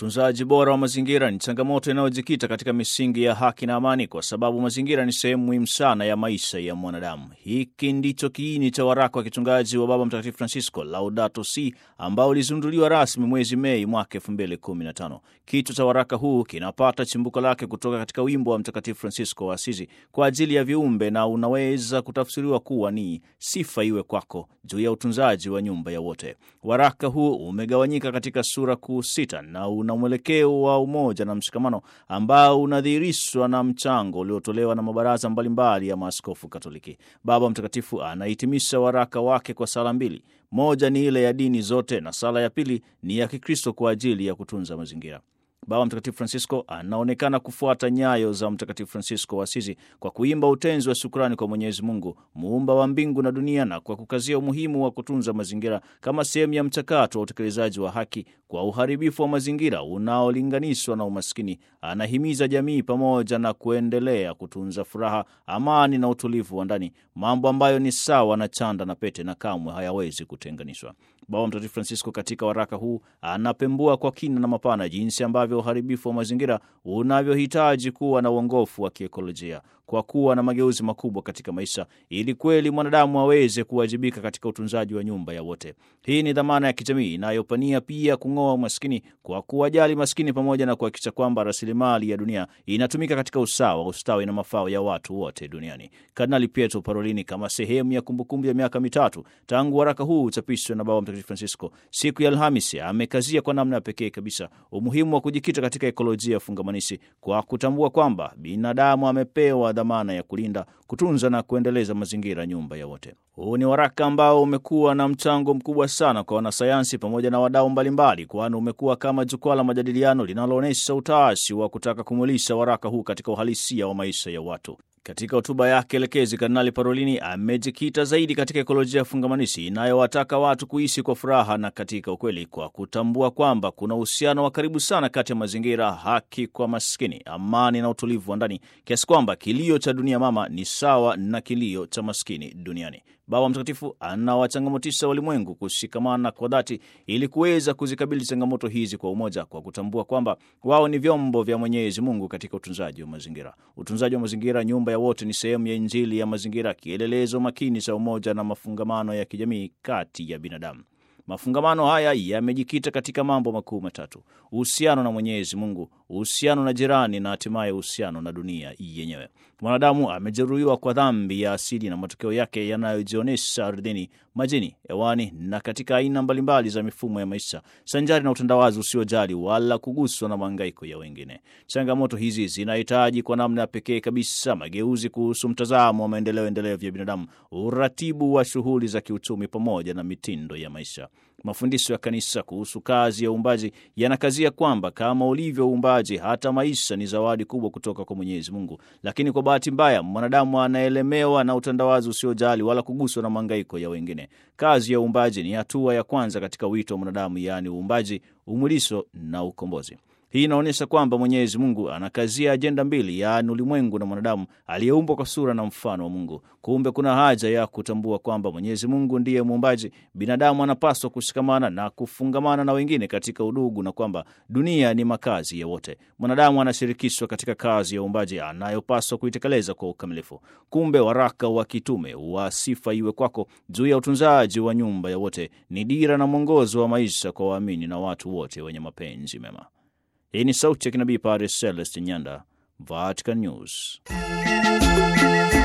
Utunzaji bora wa mazingira ni changamoto inayojikita katika misingi ya haki na amani, kwa sababu mazingira ni sehemu muhimu sana ya maisha ya mwanadamu. Hiki ndicho kiini cha waraka wa kichungaji wa Baba Mtakatifu Francisco Laudato Si, ambao ulizinduliwa rasmi mwezi Mei mwaka 2015. Kichwa cha waraka huu kinapata chimbuko lake kutoka katika wimbo wa Mtakatifu Francisco wa Asizi kwa ajili ya viumbe, na unaweza kutafsiriwa kuwa ni sifa iwe kwako juu ya utunzaji wa nyumba ya wote. Waraka huu umegawanyika katika sura kuu sita na una mwelekeo wa umoja na mshikamano ambao unadhihirishwa na mchango uliotolewa na mabaraza mbalimbali ya maaskofu Katoliki. Baba Mtakatifu anahitimisha waraka wake kwa sala mbili. Moja ni ile ya dini zote na sala ya pili ni ya Kikristo kwa ajili ya kutunza mazingira. Baba Mtakatifu Francisco anaonekana kufuata nyayo za Mtakatifu Francisco wa Asizi kwa kuimba utenzi wa shukrani kwa Mwenyezi Mungu muumba wa mbingu na dunia, na kwa kukazia umuhimu wa kutunza mazingira kama sehemu ya mchakato wa utekelezaji wa haki kwa uharibifu wa mazingira unaolinganishwa na umaskini. Anahimiza jamii pamoja na kuendelea kutunza furaha, amani na utulivu wa ndani, mambo ambayo ni sawa na chanda na pete na kamwe hayawezi kutenganishwa. Baba Mtakatifu Francisco katika waraka huu anapembua kwa kina na mapana jinsi ambavyo uharibifu wa mazingira unavyohitaji kuwa na uongofu wa kiekolojia kwa kuwa na mageuzi makubwa katika maisha, ili kweli mwanadamu aweze kuwajibika katika utunzaji wa nyumba ya wote. Hii ni dhamana ya kijamii inayopania pia kung'oa umaskini kwa kuwajali maskini, pamoja na kuhakikisha kwamba rasilimali ya dunia inatumika katika usawa, ustawi na mafao ya watu wote duniani. Kardinali Pietro Parolini, kama sehemu ya kumbukumbu ya miaka mitatu tangu waraka huu uchapishwe na Baba Mtakatifu Francisco siku ya Alhamisi, amekazia kwa namna ya pekee kabisa umuhimu wa kujikita katika ekolojia fungamanishi kwa kutambua kwamba binadamu amepewa dhamana ya kulinda, kutunza na kuendeleza mazingira, nyumba ya wote. Huu ni waraka ambao umekuwa na mchango mkubwa sana kwa wanasayansi pamoja na wadau mbalimbali, kwani umekuwa kama jukwaa la majadiliano linaloonyesha utashi wa kutaka kumulisha waraka huu katika uhalisia wa maisha ya watu. Katika hotuba yake elekezi, Kardinali Parolini amejikita zaidi katika ekolojia fungamanishi inayowataka watu kuishi kwa furaha na katika ukweli, kwa kutambua kwamba kuna uhusiano wa karibu sana kati ya mazingira, haki kwa maskini, amani na utulivu wa ndani, kiasi kwamba kilio cha dunia mama ni sawa na kilio cha maskini duniani. Baba Mtakatifu anawachangamotisha walimwengu kushikamana kwa dhati ili kuweza kuzikabili changamoto hizi kwa umoja, kwa kutambua kwamba wao ni vyombo vya Mwenyezi Mungu katika utunzaji wa mazingira. Utunzaji wa mazingira, nyumba ya wote, ni sehemu ya Injili ya mazingira, kielelezo makini cha umoja na mafungamano ya kijamii kati ya binadamu. Mafungamano haya yamejikita katika mambo makuu matatu: uhusiano na Mwenyezi Mungu, uhusiano na jirani, na hatimaye uhusiano na dunia yenyewe. Mwanadamu amejeruhiwa kwa dhambi ya asili na matokeo yake yanayojionyesha ardhini, majini, hewani na katika aina mbalimbali za mifumo ya maisha, sanjari na utandawazi usiojali wala kuguswa na mahangaiko ya wengine. Changamoto hizi zinahitaji kwa namna ya pekee kabisa mageuzi kuhusu mtazamo wa maendeleo endelevu ya binadamu, uratibu wa shughuli za kiuchumi pamoja na mitindo ya maisha. Mafundisho ya Kanisa kuhusu kazi ya uumbaji yanakazia kwamba kama ulivyo uumbaji, hata maisha ni zawadi kubwa kutoka kwa Mwenyezi Mungu. Lakini kwa bahati mbaya, mwanadamu anaelemewa na utandawazi usiojali wala kuguswa na mahangaiko ya wengine. Kazi ya uumbaji ni hatua ya kwanza katika wito wa mwanadamu, yaani uumbaji, umwilisho na ukombozi. Hii inaonyesha kwamba Mwenyezi Mungu anakazia ajenda mbili, yaani ulimwengu na mwanadamu aliyeumbwa kwa sura na mfano wa Mungu. Kumbe kuna haja ya kutambua kwamba Mwenyezi Mungu ndiye muumbaji, binadamu anapaswa kushikamana na kufungamana na wengine katika udugu, na kwamba dunia ni makazi ya wote. Mwanadamu anashirikishwa katika kazi ya uumbaji anayopaswa kuitekeleza kwa ukamilifu. Kumbe waraka wa kitume wa Sifa Iwe Kwako juu ya utunzaji wa nyumba ya wote ni dira na mwongozo wa maisha kwa waamini na watu wote wenye mapenzi mema. Hii ni sauti ya kinabii Padre Celestin Nyanda, Vatican News.